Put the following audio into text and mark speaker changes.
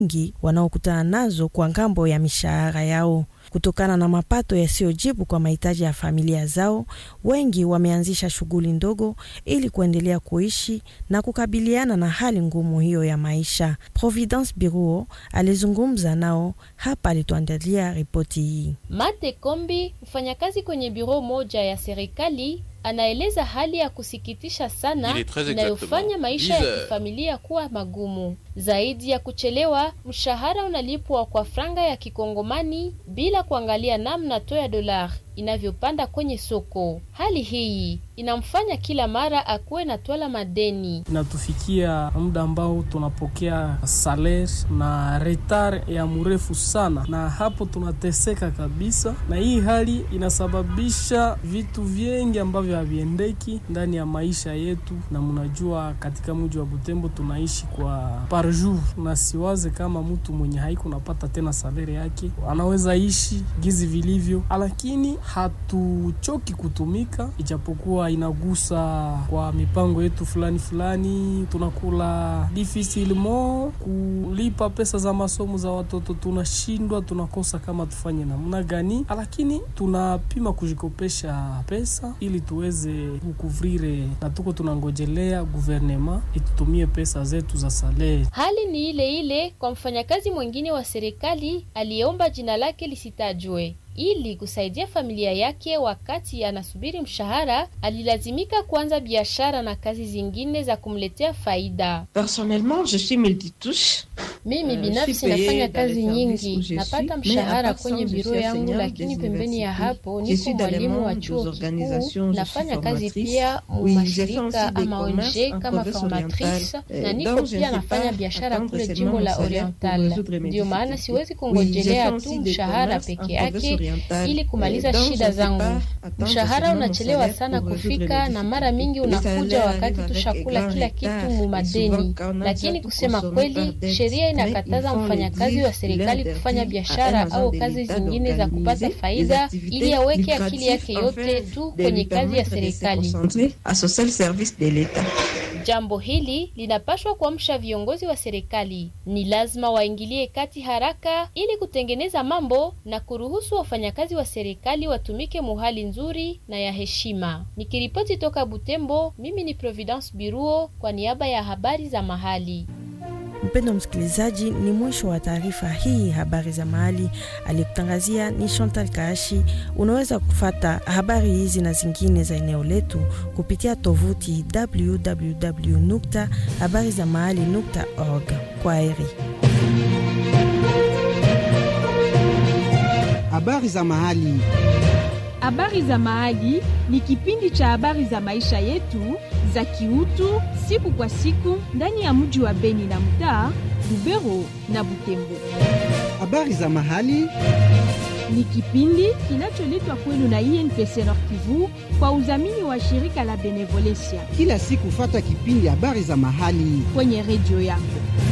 Speaker 1: nyingi wanaokutana nazo kwa ngambo ya mishahara yao. Kutokana na mapato yasiyojibu kwa mahitaji ya familia zao, wengi wameanzisha shughuli ndogo ili kuendelea kuishi na kukabiliana na hali ngumu hiyo ya maisha. Providence Biruo alizungumza nao hapa, alituandalia ripoti hii.
Speaker 2: Mate Kombi, mfanyakazi kwenye biro moja ya serikali, anaeleza hali ya kusikitisha sana inayofanya maisha ya kifamilia kuwa magumu. Zaidi ya kuchelewa, mshahara unalipwa kwa franga ya kikongomani bila kuangalia namna to ya dolar inavyopanda kwenye soko. Hali hii inamfanya kila mara akuwe na twala madeni.
Speaker 3: Inatufikia muda ambao tunapokea saler na retar ya mrefu sana, na hapo tunateseka kabisa, na hii hali inasababisha vitu vingi ambavyo haviendeki ndani ya maisha yetu, na mnajua katika mji wa Butembo tunaishi kwa par jour, na siwaze kama mtu mwenye haiko napata tena salere yake anaweza ishi gizi vilivyo, lakini hatuchoki kutumika, ijapokuwa inagusa kwa mipango yetu fulani fulani. Tunakula difficilement kulipa pesa za masomo za watoto, tunashindwa, tunakosa kama tufanye namna gani, lakini tunapima kujikopesha pesa ili tuweze kukuvrire, na tuko tunangojelea guvernema itutumie pesa zetu za salari.
Speaker 2: Hali ni ile ile kwa mfanyakazi mwingine wa serikali aliyeomba jina lake lisitajwe ili kusaidia familia yake wakati anasubiri mshahara, alilazimika kuanza biashara na kazi zingine za kumletea faida.
Speaker 4: Personnellement, je suis multitouche.
Speaker 2: Mimi binafsi nafanya kazi nyingi, napata mshahara kwenye biro yangu, lakini pembeni ya hapo niko mwalimu wa chuo kikuu, nafanya kazi pia mu mashirika ama ONG kama formatrice, na niko pia nafanya biashara kule jimbo la Oriental. Ndio maana siwezi kungojelea tu mshahara peke yake ili kumaliza shida zangu. Mshahara unachelewa sana kufika, na mara mingi unakuja wakati tushakula kila kitu mu madeni. Lakini kusema kweli, sheria inakataza mfanyakazi wa serikali kufanya biashara au kazi zingine za kupata faida, ili aweke akili yake yote tu kwenye kazi ya serikali. Jambo hili linapashwa kuamsha viongozi wa serikali. Ni lazima waingilie kati haraka ili kutengeneza mambo na kuruhusu wafanyakazi wa serikali watumike muhali nzuri na ya heshima. Nikiripoti toka Butembo, mimi ni Providence Biruo kwa niaba ya habari za mahali.
Speaker 1: Mpendo msikilizaji, ni mwisho wa taarifa hii habari za mahali. Aliyekutangazia ni Chantal Kaashi. Unaweza kufata habari hizi na zingine za eneo letu kupitia tovuti www nukta habari za mahali nukta org. Kwa heri.
Speaker 5: Habari za mahali.
Speaker 6: Habari za mahali ni kipindi cha habari za maisha yetu za kiutu siku kwa siku ndani ya mji wa Beni na mtaa Lubero na Butembo.
Speaker 5: Habari za mahali
Speaker 6: ni kipindi kinacholetwa kwenu na INPC Nord Kivu kwa udhamini wa shirika la Benevolencia.
Speaker 5: Kila siku fata kipindi habari za mahali
Speaker 6: kwenye redio yako.